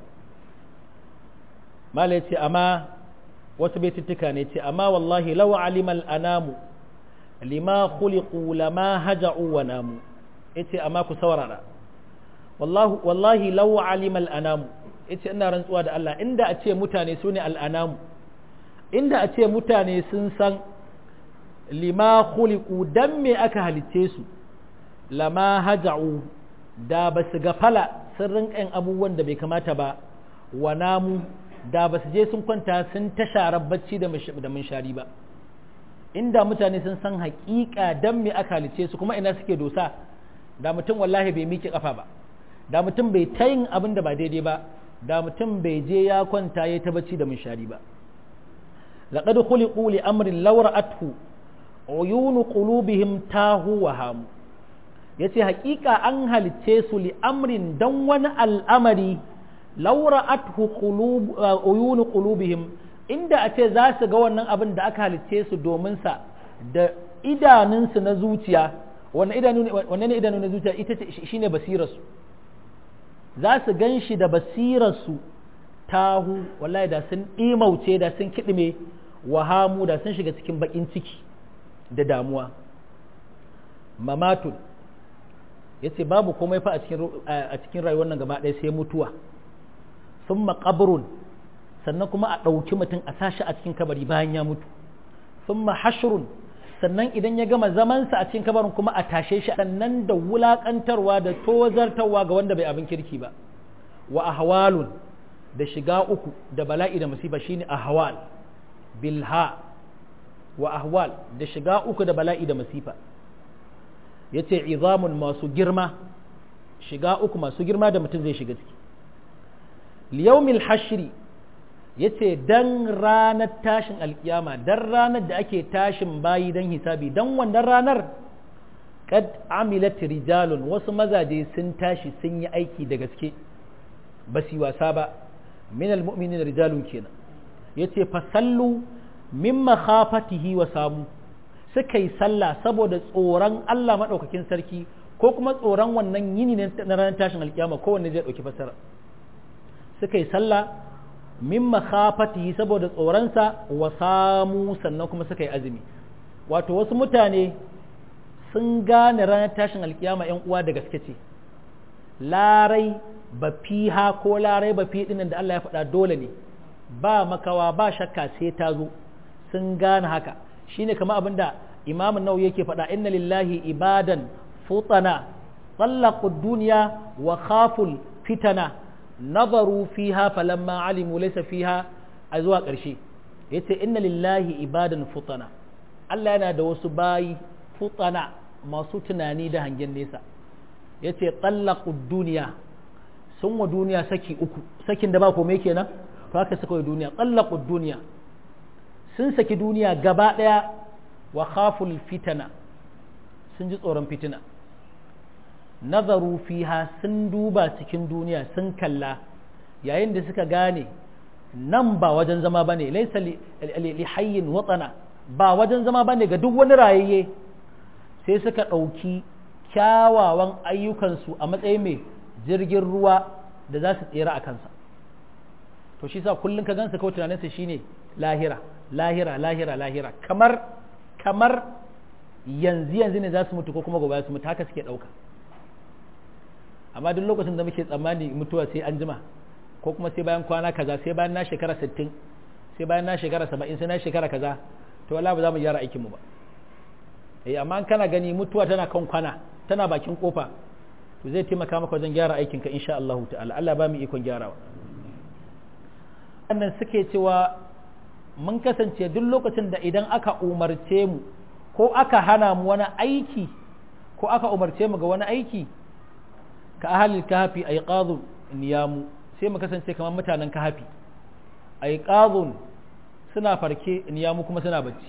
mala ce amma wasu baituttuka ne ce amma wallahi law alimal anamu lima khuliqu lama haja'u wa namu yace amma ku saurara wallahi wallahi law alimal anamu yace ina rantsuwa da Allah inda a ce mutane sune al anamu inda a ce mutane sun san lima khuliqu dan me aka halicce su lama haja'u da ba su gafala sun rinƙa abubuwan da bai kamata ba wa namu da ba su je sun kwanta sun ta sharar bacci da munshari ba inda mutane sun san haƙiƙa dan me aka halice su kuma ina suke dosa da mutum wallahi bai miƙe ƙafa ba da mutum bai ta yin abin da ba daidai ba da mutum bai je ya kwanta ya ta bacci da munshari ba laqad khuliqu li amrin law ra'athu uyunu qulubihim tahu wa hamu yace haƙiƙa an halicce su li amrin dan wani al'amari laura athu uyunu qulubihim inda a ce za su ga wannan abin da aka halicce su domin sa da idanunsu na zuciya wannan idanu wannan idanu na zuciya ita shine basirar su za su gan shi da basirar su tahu wallahi da sun imauce da sun kidime wahamu da sun shiga cikin bakin ciki da damuwa mamatun yace babu komai fa a cikin a cikin rayuwar nan gaba ɗaya sai mutuwa sun maƙabrun sannan kuma a ɗauki mutum a sashi a cikin kabari bayan ya mutu sun hashrun sannan idan ya gama zamansa a cikin kabarin kuma a tashe shi sannan da wulaƙantarwa da tozartarwa ga wanda bai abin kirki ba wa ahwalun da shiga uku da bala'i da masifa shine ahwal bilha wa ahwal da shiga uku da bala'i da masifa yace izamun masu girma shiga uku masu girma da mutum zai shiga ciki liyaumil hashri yace dan ranar tashin alkiyama dan ranar da ake tashin bayi dan hisabi dan wannan ranar kad amilat rijalun wasu mazaje sun tashi sun yi aiki da gaske ba su wasa ba min almu'minin rijalun kenan yace fa sallu min makhafatihi wa samu suka yi sallah saboda tsoron Allah madaukakin sarki ko kuma tsoron wannan yini na ranar tashin alkiyama kowanne zai dauki fasara suka yi sallah min makhafatihi saboda tsoronsa wa samu sannan kuma suka yi azumi wato wasu mutane sun gane ranar tashin alkiyama yan uwa da gaske ce larai ba fiha ko larai ba fi dinnan da Allah ya faɗa dole ne ba makawa ba shakka sai ta zo sun gane haka shine kamar abinda imamun nau yake faɗa inna lillahi ibadan futana tsallaqu duniya wa khaful fitana nazaru fiha falamma alimu laysa fiha a zuwa ƙarshe yace inna lillahi ibadan futana Allah yana da wasu bayi futana masu tunani da hangen nesa yace tsallaqu duniya sun wa duniya saki uku sakin da ba komai kenan to haka suka yi duniya tsallaqu duniya sun saki duniya gaba daya wa khaful fitana sun ji tsoron fitina nazaru fiha sun duba cikin duniya sun kalla yayin da suka gane nan ba wajen zama ba ne laisa li hayyin watsana ba wajen zama ba ne ga duk wani rayayye sai suka ɗauki kyawawan ayyukansu a matsayin mai jirgin ruwa da za su tsira a kansa to shi sa kullum ka gansa kawai tunaninsa shine lahira lahira lahira lahira kamar kamar yanzu yanzu ne za su mutu ko kuma gobe su mutu haka suke ɗauka amma duk lokacin da muke tsammani mutuwa sai an jima ko kuma sai bayan kwana kaza sai bayan na shekara 60 sai bayan na shekara 70 sai na shekara kaza to wallahi ba za mu gyara aikin mu ba eh amma kana gani mutuwa tana kan kwana tana bakin kofa to zai taimaka maka wajen gyara aikin ka insha Allah ta'ala Allah ba mu ikon gyarawa wannan suke cewa mun kasance duk lokacin da idan aka umarce mu ko aka hana mu wani aiki ko aka umarce mu ga wani aiki ka ahalil kahafi ay qadun niyamu sai mu kasance kamar mutanen kahafi ay qadun suna farke niyamu kuma suna bacci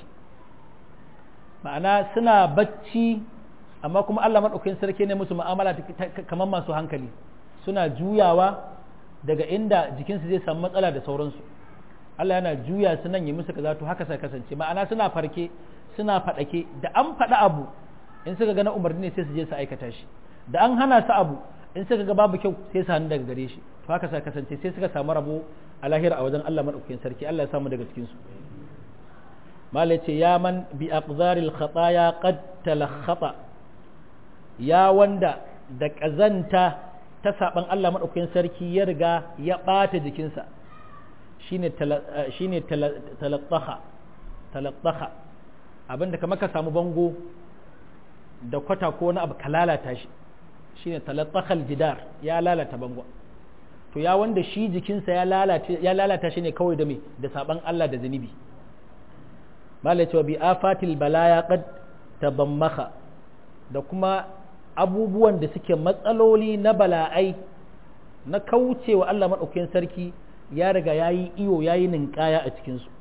ma'ana suna bacci amma kuma Allah madaukakin sarki ne musu mu'amala kamar masu hankali suna juyawa daga inda jikinsu zai samu matsala da sauransu Allah yana juya su nan yi musu kaza to haka sai kasance ma'ana suna farke suna fadake da an faɗa abu in suka ga na umarni ne sai su je su aikata shi da an hana su abu in suka ga babu kyau sai su hannu daga gare shi to haka sai kasance sai suka samu rabo a lahira a wajen Allah madaukakin sarki Allah ya samu daga cikin su malai ce ya man bi aqzaril khataya qad talakhata ya wanda da kazanta ta saban Allah madaukakin sarki ya riga ya bata jikinsa shine shine talattaha talattaha abinda kamar ka samu bango da kwata ko wani abu ka lalata shi shine talattakhal jidar ya lalata bango to ya wanda shi jikinsa ya lalata ya lalata shi ne kawai da me da saban Allah da zunubi malai cewa bi afatil balaya qad tabammaha da kuma abubuwan da suke matsaloli na bala'ai na kaucewa Allah madaukakin sarki ya riga yayi iyo yayi ninkaya a cikin su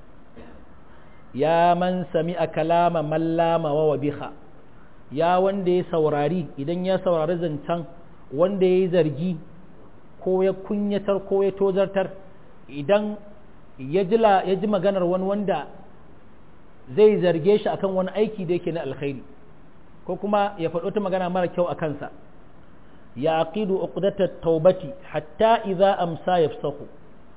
ya man sami'a kalama mallama wa wabiha ya wanda ya saurari idan ya saurari zancen wanda ya yi zargi ko ya kunyatar ko ya tozartar idan ya ji maganar wani wanda zai zarge shi akan wani aiki da yake na alkhairi ko kuma ya faɗo ta magana mara kyau a kansa ya aqidu uqdatat taubati hatta idza amsa yafsahu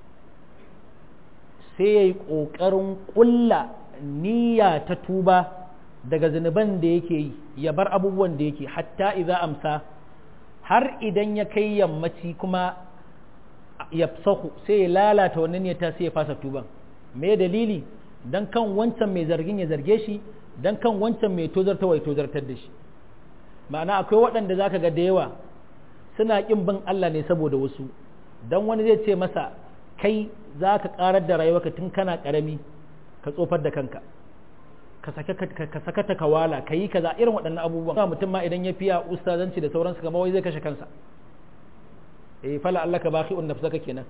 sai yayi kokarin ƙulla niyya ta tuba daga zunuban da yake yi ya bar abubuwan da yake hatta idza amsa har idan ya kai yammaci kuma ya sahu sai ya lalata wannan ne ta sai ya fasa tuban me dalili dan kan wancan mai zargin ya zarge shi dan kan wancan mai tozarta wai tozartar da shi ma'ana akwai waɗanda zaka ga da yawa suna kin bin Allah ne saboda wasu dan wani zai ce masa kai za ka karar da rayuwarka tun kana karami ka tsofar da kanka ka saka ta kawala ka yi kaza irin waɗannan abubuwan mutum ma idan ya fiya ustazanci da sauransu kamar wai zai kashe kansa eh fala Allah ka baki nafsaka kenan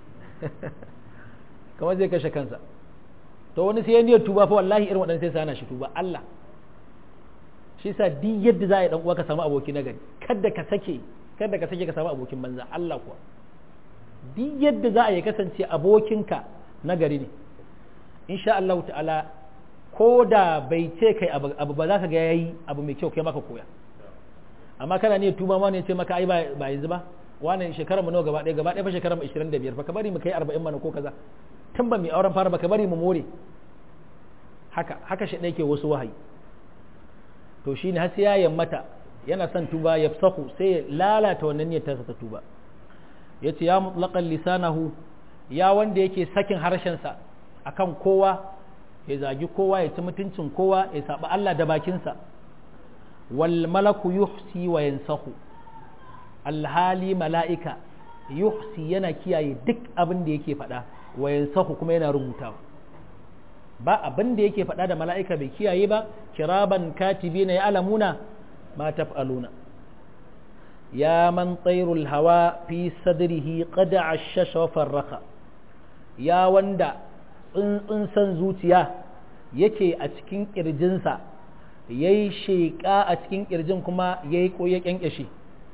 kamar zai kashe kansa to wani sai ya niyyar tuba fa wallahi irin waɗannan sai sa hana shi tuba Allah shi yasa duk yadda za a yi dan uwa ka samu aboki na gari kada ka sake kada ka sake ka samu abokin banza Allah kuwa duk yadda za a yi kasance abokinka na gari ne insha Allah ta'ala ko da bai ce kai abu ba za ka ga yayi abu mai kyau kai maka koya amma kana ne tuba ma ne ce maka ai ba yanzu ba wannan shekarar mu nawa gaba ɗaya gaba ɗaya fa shekarar mu 25 fa ka bari mu kai 40 mana ko kaza tun ba mu auren fara ba ka bari mu more haka haka shi ke wasu wahayi to shine har sai ya yammata yana son tuba ya sahu sai ya lalata wannan niyyar ta tuba yace ya mutlaqan lisanahu ya wanda yake sakin harshen sa akan kowa ya zagi kowa ya ci mutuncin kowa ya saba Allah da bakinsa wal malaku yuhsi wa yansahu alhali mala'ika yuhsi yana kiyaye duk abin da yake faɗa wa yansahu kuma yana rubutawa ba abin da yake faɗa da mala'ika bai kiyaye ba kiraban katibi na ya alamuna ma taf'aluna ya man tsairul hawa fi sadrihi qada ashasha wa farraka ya wanda tsuntsun san zuciya yake a cikin ƙirjinsa ya yi sheƙa a cikin ƙirjin kuma ya yi ƙoye ƙyanƙyashi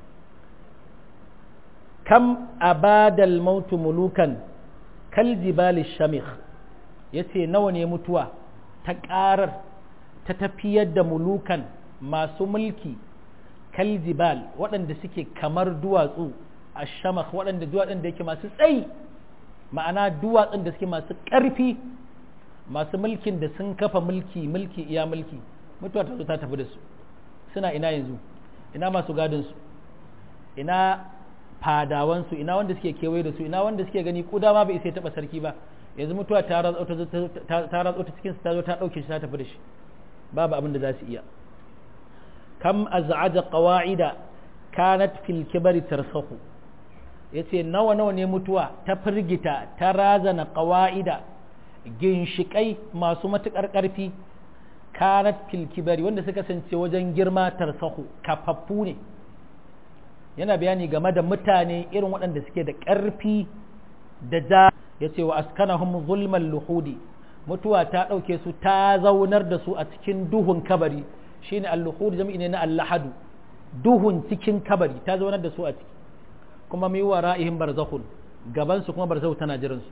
kam abadal mautu mulukan kal jibali shamikh ya ce nawa ne mutuwa ta ƙarar ta tafiyar da mulukan masu mulki kal jibal waɗanda suke kamar duwatsu a shamakh waɗanda duwatsun da yake masu tsayi ma'ana duwatsun da suke masu ƙarfi masu mulkin da sun kafa mulki mulki iya mulki mutuwa ta zo ta tafi da su suna ina yanzu ina masu gadinsu ina fadawansu ina wanda suke kewaye da su ina wanda suke gani kuda ma bai isa taɓa sarki ba yanzu mutuwa ta ratsa ta cikin ta zo ta ɗauke shi ta tafi da shi babu abin da za su iya kam az'aja qawa'ida kanat fil kibari tarsahu yace nawa nawa ne mutuwa ta firgita ta razana qawa'ida ginshikai masu matukar ƙarfi kanat fil kibari wanda suka kasance wajen girma tarsahu kafaffu ne yana bayani game da mutane irin waɗanda suke da ƙarfi da ja ya ce wa askanahum zulman luhudi mutuwa ta ɗauke su ta zaunar da su a cikin duhun kabari shine al-luhud jami'i ne na al-lahadu duhun cikin kabari ta zaunar da su a ciki kuma mai wa ra'ihim barzakhun gaban su kuma barzakhu tana jiran su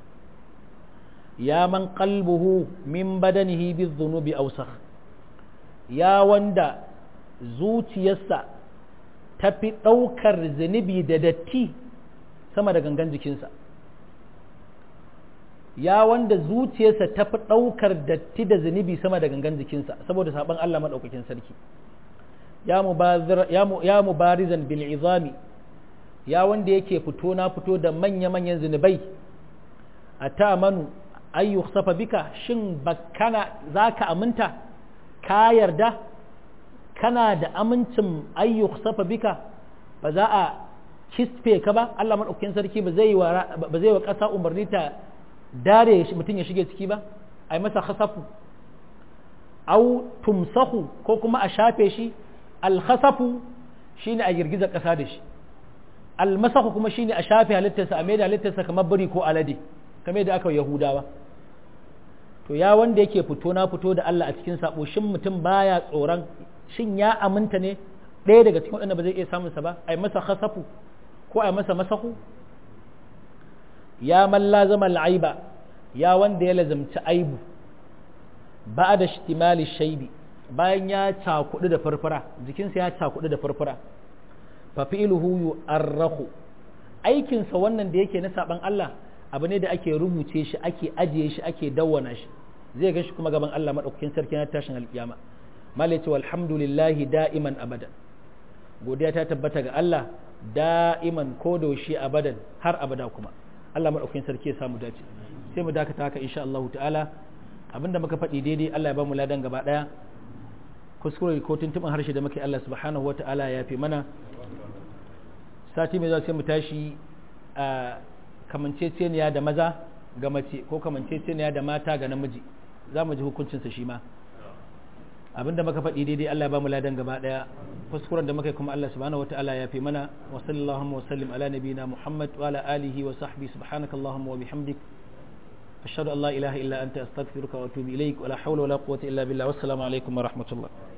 ya man qalbuhu min badanihi bi-dhunubi awsakh ya wanda zuciyarsa ta fi ɗaukar zunubi da datti sama da gangan jikinsa ya wanda zuciyarsa ta fi ɗaukar datti da zunubi sama da gangan jikinsa saboda saɓon Allah maɗaukakin sarki ya mubarizan bil izami ya wanda yake fito na fito da manya-manyan zunubai a ta manu ayyu safa bika shin bakana za ka aminta ka yarda kana da amincin ayyuk safa bika ba za a kisfe ka ba Allah maɗaukakin sarki ba zai wa ƙasa umarni ta dare mutum ya shige ciki ba a yi masa khasafu au tumsahu ko kuma a shafe shi alkhasafu shine a girgiza ƙasa da shi almasahu kuma shine a shafe halittarsa a maida halittarsa kamar biri ko alade kamar da aka yahudawa to ya wanda yake fito na fito da Allah a cikin sabo shin mutum baya tsoron shin ya aminta ne ɗaya daga cikin waɗanda ba zai iya samunsa ba a yi masa khasafu ko a yi masa masahu ya man lazama al'aiba ya wanda ya lazamci aibu ba da shtimali shaibi bayan ya cakudu da farfara jikinsa ya cakudu da farfara fa fi'luhu yu'arrahu aikinsa wannan da yake na saban Allah abu ne da ake rubuce shi ake ajiye shi ake dawwana shi zai ga shi kuma gaban Allah madaukakin sarki na tashin alkiyama malai ce walhamdulillahi da'iman abadan godiya ta tabbata ga Allah da'iman ko da shi abadan har abada kuma Allah madaukakin sarki ya samu dace sai mu dakata haka insha Allah ta'ala abinda muka faɗi daidai Allah ya ba mu ladan gaba daya kuskure ko tuntuɓin harshe da muke Allah subhanahu wa ta'ala ya fi mana sati mai zuwa sai mu tashi a kamanceceniya da maza ga mace ko kamanceceniya da mata ga namiji za mu ji hukuncinsa shi ma abinda muka faɗi daidai Allah ba mu ladan gaba ɗaya kuskuren da muka yi kuma Allah subhanahu wataala ya fi mana wa sallallahu wa sallim ala nabiyina Muhammad wa ala alihi wa sahbihi subhanakallahumma wa bihamdik ashhadu an la ilaha illa anta astaghfiruka wa atubu ilaik wa la hawla wa la quwwata illa billah wassalamu alaikum wa rahmatullah